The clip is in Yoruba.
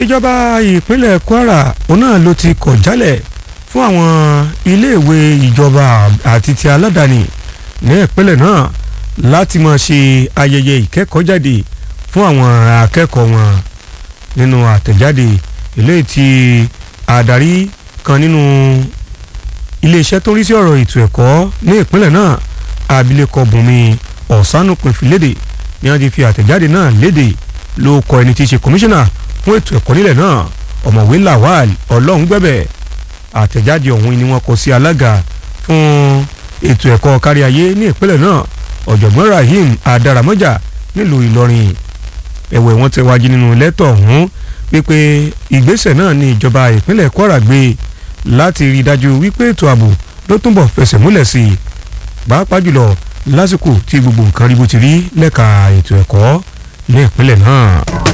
ìjọba ìpínlẹ̀ Kwara òun náà ló ti kọ̀ jálẹ̀ fún àwọn iléèwé ìjọba àti ti aládàáni ní ìpínlẹ̀ náà láti máa ṣe ayẹyẹ ìkẹ́kọ̀ọ́jáde fún àwọn akẹ́kọ̀ọ́ wọn nínú àtẹ̀jáde eléyìí tí adarí kan nínú iléeṣẹ́ tó ń rí sí ọ̀rọ̀ ètò ẹ̀kọ́ ní ìpínlẹ̀ náà abilékọ Bùnmi Ọ̀sánùpin fìlédè ni wọ́n ti fi àtẹ̀jáde náà léde ló kọ ẹni tí í ṣe kọmíṣánná fún ètò ẹ̀kọ́ nílẹ̀ náà ọ̀mọ̀wé Lawal Ọlọ́rungbẹ̀bẹ̀ àtẹ̀jáde ọ̀hún ni wọ́n kọ sí alága fún ètò ẹ̀kọ́ kárí ayé ní ìpínlẹ̀ náà ọ̀jọ̀gbọ́n Rahim Adaramọ́jà nílùú Ìlọrin ẹ̀wẹ̀ wọ́n tẹ̀wájú nínú lẹ́tọ̀ ọ̀hún wípé ìgbésẹ̀ náà ní ìjọba ìpínlẹ̀ Kwara gbé láti rí i dájú wípé ètò ààbò ló túnbọ̀ fẹsẹ̀ múlẹ̀ sí i pàápàá jùlọ lásìkò tí gbogbo nǹkan rí bó ti rí lẹ́ka ètò ẹ̀kọ́ ní ìpínlẹ̀ náà.